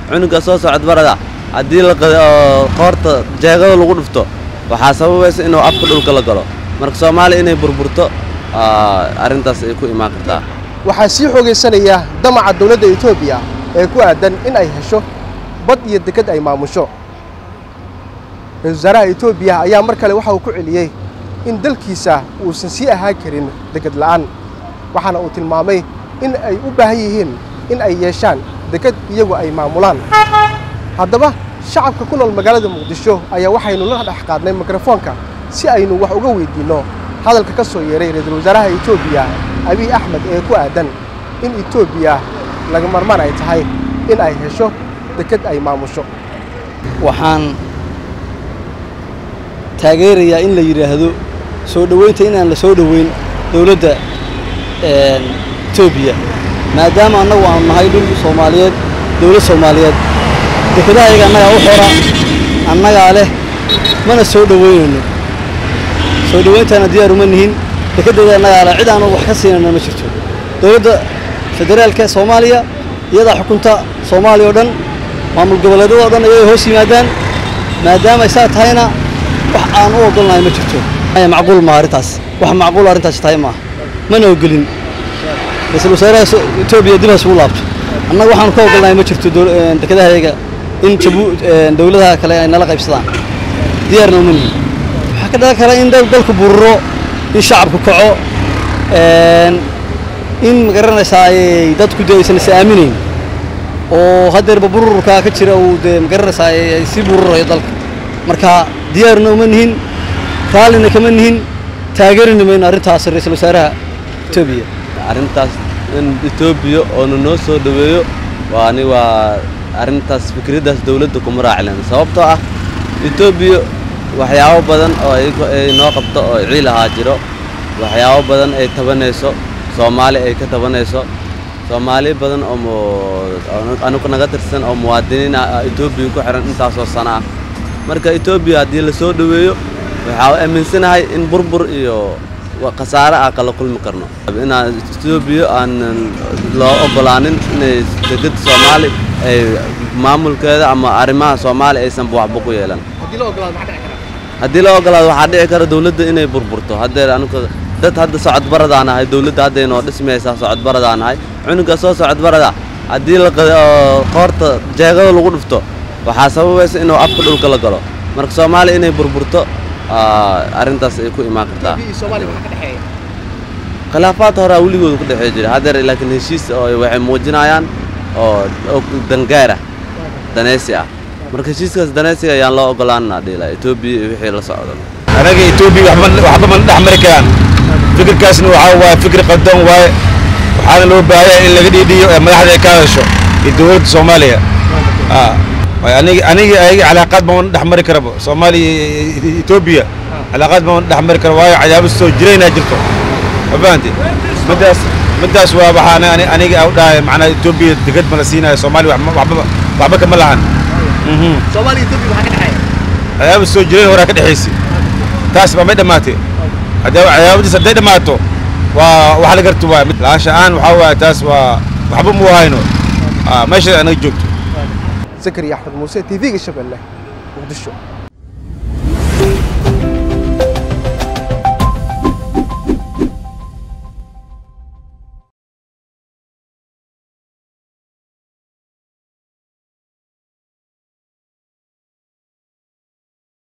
cunuga soo socod barada haddii la qoorta jeegada lagu dhufto waxaa sababaysa inuu afka dhulka la galo marka soomaaliya inay burburto arrintaas ay ku imaan kartaa waxaa sii xoogaysanaya damaca dowladda etoobiya ee ku aadan in ay hesho bad iyo deked ay maamusho ra-isul wasaaraha etoobiya ayaa mar kale waxa uu ku celiyey in dalkiisa uusan sii ahaan karin deked la'aan waxaana uu tilmaamay in ay u baahan yihiin in ay yeeshaan deked iyagu ay maamulaan haddaba shacabka ku nool magaalada muqdisho ayaa waxaynu la dhex qaadnay mikrofoonka si aynu wax uga weydiinno hadalka ka soo yeeray ra-iisul wasaaraha etoobiya abiy axmed ee ku aadan in etoobiya laga marmaan ay tahay in ay hesho deked ay maamusho waxaan taageerayaa in la yidhaahdo soo dhoweynta inaan la soo dhoweyn dowladda etoobiya maadaama annagu aanu nahay dhul soomaaliyeed dowlad soomaaliyeed dekedaha ayaga annagaa u xora annagaa leh mana soo dhoweynayno soo dhoweyntaana diyaar uma nihin dekeddeeda annagaa leh cid aanu wax ka siinayna ma jirto dowladda federaalka soomaaliya iyadaa xukunta soomaaliya oo dhan maamul goboleedyada o dhan ayay hoos yimaadaan maadaama ay saa tahayna wax aan u ogolnahay ma jirto macquul ma arrintaas wax macquul arrintaas tahay maaha mana ogolin ra-iisul wasaaraha etoobiya dib ha isugu laabto annaga waxaanu ka ogolnahay ma jirto dekedahayaga in jabu dowladaha kale ay nala qaybsadaan diyaarna uma nihin waxaa ka dhalan kara in dalku bururo in shacabku kaco in magaranaysaa ayay dadku dee aysan is aaminayn oo haddeerba bururkaa ka jira uu dee magaranaysaa ay sii bururayo dalka marka diyaarna uma nihin raallina kama nihin taageerina mayno arrintaas ra-iisul wasaaraha etoobiya arrintaas in etoobiya oonu noo soo dhoweeyo waa ani waa arrintaas fikraddaas dowladda kuma raaclen sababtoo ah etoobiya waxyaabo badan oo ay noo qabto oo ciil ahaa jiro waxyaabo badan ay tabanayso soomaali ay ka tabanayso soomaali badan oo anugu naga tirsan oo muwaadiniin ah etoobiya ku xihan intaasoo sano ah marka etoobiya haddii la soo dhoweeyo waxaa aaminsanahay in burbur iyo khasaare ah kala kulmi karno inaan etoobiya aan loo ogolaanin inay degada soomaali ay maamulkeeda ama arrimaha soomaali aysan waxba ku yeelan haddii la ogolaado waxaa dhici kara dowladda inay burburto haddeer anuga dad hadda socodbaradaan ahay dowladda hadday noo dhismaysaa socodbaradaan ahay cunuga soo socodbarada haddii la qoorta jeegada lagu dhufto waxaa sababaysa inuu afka dhulka la galo marka soomaaliya inay burburto arrintaas ay ku imaan kartaa khilaafaad horaa weligooda ku dhexee jira haddeer laakiin heshiis oo waxay muujinayaan oo dangaara danaysi ah marka heshiiskaas danaysiga ayaan loo ogolaanna dhiila etoobiya iyo wixii la socdo anaga etoobiya waxba mana dhex mari karaan fikirkaasna waxaa waaye fikir qaldan waaye waxaana loo baahaya in laga dhiidhiyo ee madaxda ay ka hadasho iyo dowladda soomaaliya aniga aniga ayaga calaaqaad ma wana dhex mari karaba soomaaliya iyo etoobiya calaaqaad ma wana dhex mari kara waayo cadaabad soo jiraynaa jirto ma fahanti middaas middaas waa waxaana aniga u dhahay macnaa etoobiya degad ma la siinayo soomaaliya waxba waxba kama lahan cadaabad soo jirayn horaa ka dhexaysa taas baa may dhammaatay cadaabadiis hadday dhammaato waa wax la garta waay laansha aan waxaa waaye taas waa waxba mu hayno meesha anaga joogto zakariya axmed muuse t v-ga shabeelle muqdisho